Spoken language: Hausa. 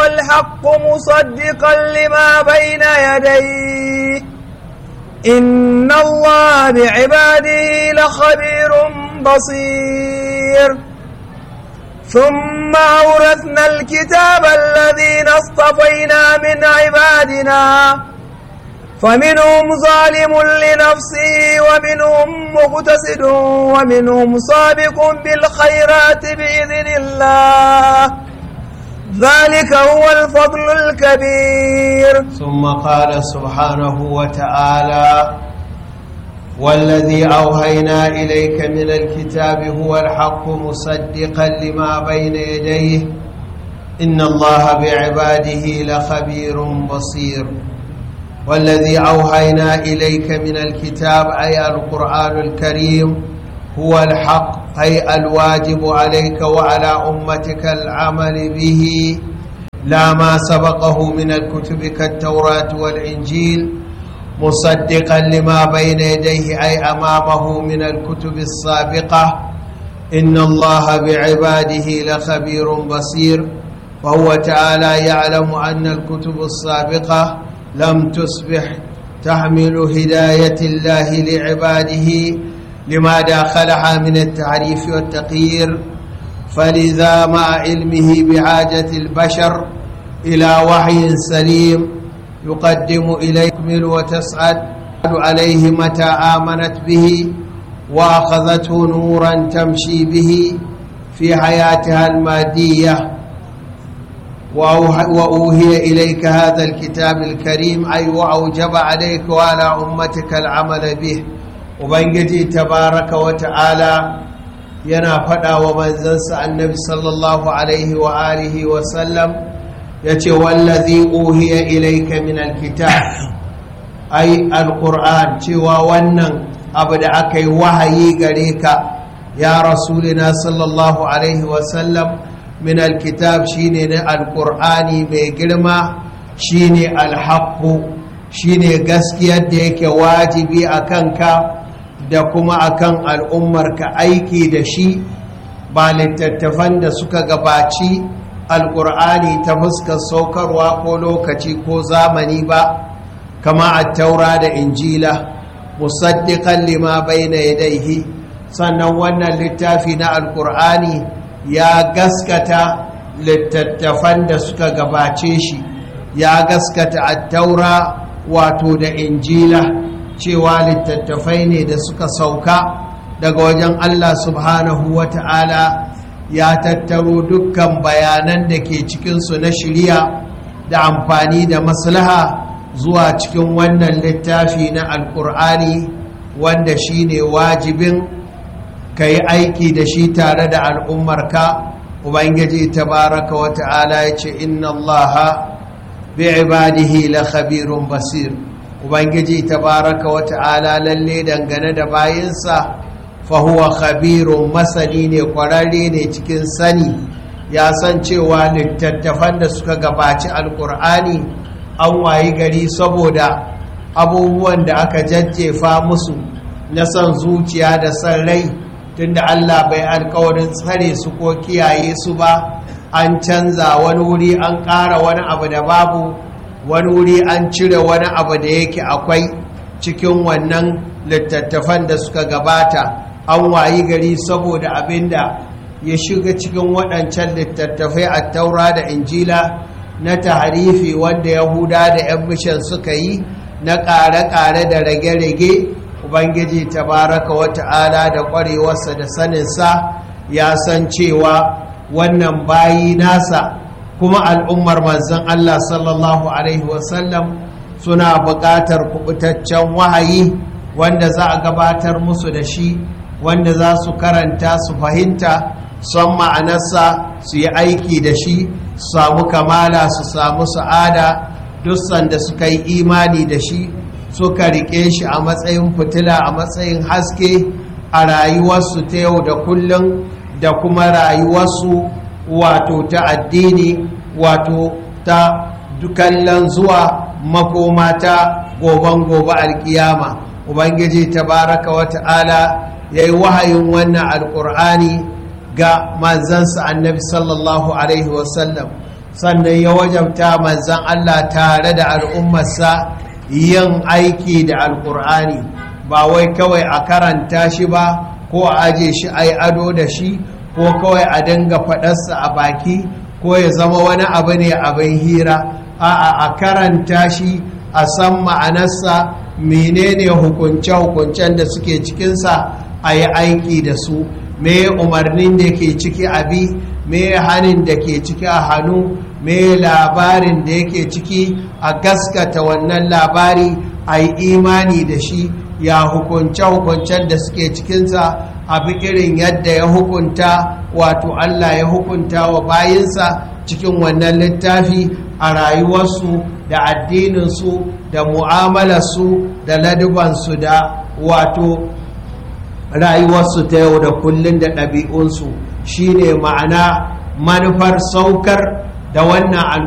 الحق مصدقا لما بين يديه إن الله بعباده لخبير بصير ثم أورثنا الكتاب الذين اصطفينا من عبادنا فمنهم ظالم لنفسه ومنهم مقتصد ومنهم سابق بالخيرات بإذن الله ذلك هو الفضل الكبير ثم قال سبحانه وتعالى والذي أوهينا إليك من الكتاب هو الحق مصدقا لما بين يديه إن الله بعباده لخبير بصير والذي أوهينا إليك من الكتاب أي القرآن الكريم هو الحق أي الواجب عليك وعلى أمتك العمل به لا ما سبقه من الكتب كالتوراة والإنجيل مصدقا لما بين يديه أي أمامه من الكتب السابقة إن الله بعباده لخبير بصير وهو تعالى يعلم أن الكتب السابقة لم تصبح تحمل هداية الله لعباده لما داخلها من التعريف والتقيير فلذا مع علمه بحاجة البشر إلى وحي سليم يقدم إليكم وتسعد عليه متى آمنت به وأخذته نورا تمشي به في حياتها المادية وأوهي إليك هذا الكتاب الكريم أي وأوجب عليك وعلى أمتك العمل به وبنجي تبارك وتعالى yana faɗa wa manzansa annabi sallallahu alaihi wa alihi wa sallam ya ce wallazi uhiya ilaika min alkitab ai alquran cewa wannan abu da aka yi wahayi gare ka ya rasulina sallallahu alaihi wa sallam min alkitab shine na alqur'ani mai girma shine alhaqqu shine gaskiyar da yake wajibi a kanka da kuma akan al'ummarka aiki da shi ba littattafan da suka gabaci alƙur'ani ta fuskar saukarwa ko lokaci ko zamani ba kama a taura da injila musaddiƙan lima bai na yadaihi sannan wannan littafi na alƙur'ani ya gaskata littattafan da suka gabace shi ya gaskata a taura wato da injila cewa littattafai ne da suka sauka daga wajen Allah subhanahu wa ta'ala ya tattaro dukkan bayanan da ke cikinsu na shirya da amfani da maslaha zuwa cikin wannan littafi na alkur'ani wanda shi ne wajibin ka yi aiki da shi tare da al'ummarka ubangiji tabaraka wa ta'ala ya ce inna allaha bi ibadihi la khabirun basir ubangiji tabaraka wa ta'ala lalle dangane da bayinsa fahuwa khabirun masani ne kwararre ne cikin sani ya san cewa littattafan da suka gabaci alkur'ani an wayi gari saboda abubuwan da aka jajjefa musu na son zuciya da son rai tunda allah bai alkawarin tsare su ko kiyaye su ba an canza wani wuri an ƙara wani abu da babu wani wuri an cire wani abu da yake akwai cikin wannan littattafan da suka gabata an wayi gari saboda abinda ya shiga cikin waɗancan littattafai a taura da injila na taharifi wanda yahuda da 'yan mishan suka yi na ƙare-ƙare da rage-rage ubangiji tabaraka wata'ala da ƙwarewarsa da saninsa ya san cewa wannan bayi nasa kuma al'ummar manzan Allah sallallahu Alaihi wasallam suna buƙatar kubutaccen wahayi wanda za a gabatar musu da shi wanda za su karanta su fahimta son ma'anarsa su yi aiki da shi su samu kamala su samu sa'ada duk sanda suka yi imani da shi suka riƙe shi a matsayin fitila a matsayin haske a rayuwarsu ta yau da kullum da kuma rayuwarsu wato ta addini wato ta kallon zuwa makoma ta goban gobe alkiyama ubangiji tabaraka wa ta'ala ya yi wahayin wannan alkur'ani ga manzansa annabi sallallahu alaihi wasallam sannan ya wajabta manzan Allah tare da al'ummarsa yin aiki da alƙur'ani ba wai kawai a karanta shi ba ko a aje shi a yi ado da shi ko kawai a dinga faɗarsa a baki ko ya zama wani abu ne abin hira a'a a karanta shi a san ma'anarsa menene hukunce-hukuncen da suke cikinsa a yi aiki da su me umarnin da ke ciki abi me hannun da ke ciki a hannu me labarin da yake ciki a gaskata wannan labari a yi imani da shi ya hukunce-hukuncen da suke cikinsa abi irin yadda ya hukunta wato Allah ya hukunta wa bayinsa cikin wannan littafi a rayuwarsu da addininsu da mu'amalarsu da ladubansu da wato rayuwarsu ta yau da kullum da ɗabi'unsu shine ma'ana manufar saukar da wannan